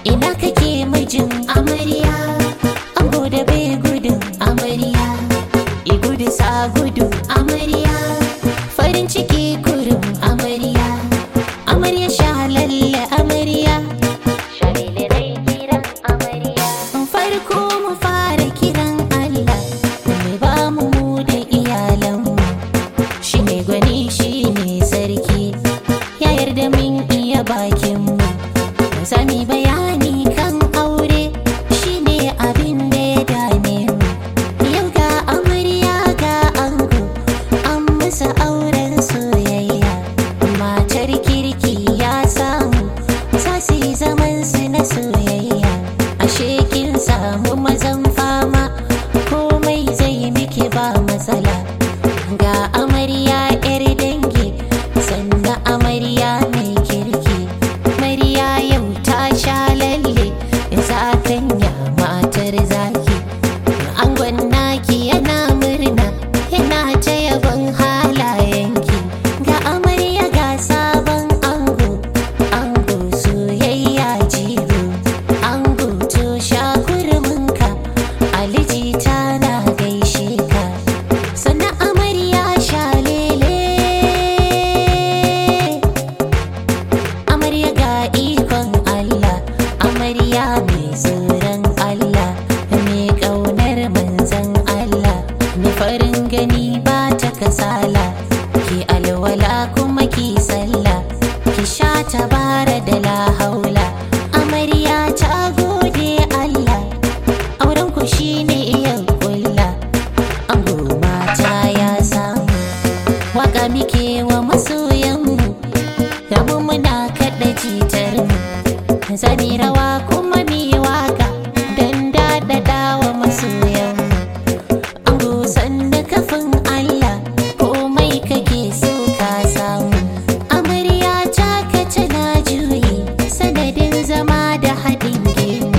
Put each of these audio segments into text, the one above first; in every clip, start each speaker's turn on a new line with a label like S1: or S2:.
S1: ina kake mijin amarya ango da bai gudun amarya i gudu sa gudu amarya farin ciki kurum amarya amarya shalalle amarya shalele dai kiran amarya farko mu fara kiran Allah mai ba mu mu da iyalanmu shi ne gwani shi ne sarki ya yarda min iya bakinmu sami bayani kan aure shi ne abin da ya dame mu yau ga amarya ga ango an musu auren soyayya matar kirki ya samu za su yi zaman su na soyayya ashe kin samu mazan fama komai zai miki ba matsala ga amarya yar dangi sannan amarya mai kirki mariya yau ta sha lalle zakanya matar zaki angon naki yana murna yana ta yabon halayenki ga amarya ga sabon ango ango soyayya jigo ango to sha kurminka aliji tana gaishe ka sannan amarya sha lele amarya ga ikon Allah amarya mai tsoron Allah mai ƙaunar manzan Allah mai farin gani ba ta kasala ki alwala kuma ki sallah ki sha tabara da la haula amarya ta gode Allah auren ku shine iya kulla ango mata ya samu waka muke wa masoyanmu da mu muna kaɗa jitar mu zami rawa kuma mi waka don daɗaɗa wa masoyanmu ango sanda kafin Allah komai kake so ka samu amarya ta ka tana juyi sanadin zama da haɗin gemu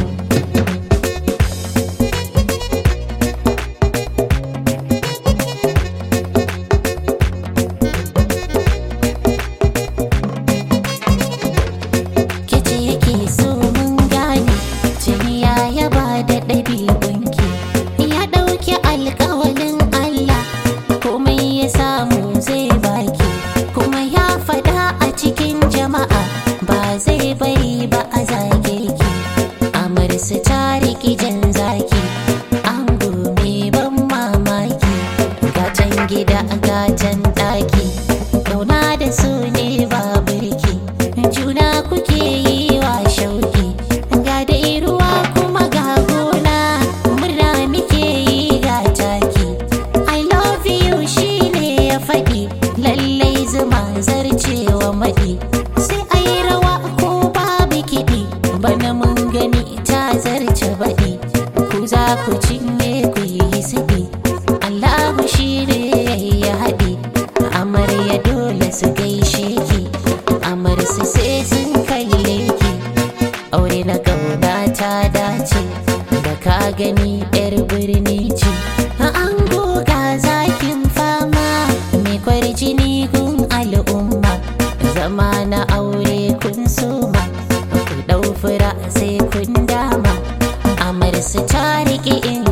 S1: kice yake so mun gane tuni ya yaba da ɗabi'unki ya ɗauki alƙawalin Allah komai ya samu zai baki kuma ya faɗa a cikin jama'a ba zai bari ba a zage ki amarsu ta riƙi jan zaki an mai ban mamaki gatan gida gatan ɗaki ƙauna da su ne ba birki juna kuke yi wa shauki ga dai ruwa kuma ga gona murna muke yi ga taki i love you shine ya faɗi lallai zuma zarcewa maɗi sai ai rawa ko babu kiɗi bana mun gani ta zarce baɗi ku za ku cinye ku yi siɗi allahu shine ya haɗi amarya dole su gaishe ki amarsu sai sun kalle ki aure na kauna ta dace da ka gani yar birni ce an goga zakin fama mai kwarjini gun al'umma zama na aure kun soma ku ɗau fura sai kun dama amarsu ta riƙe in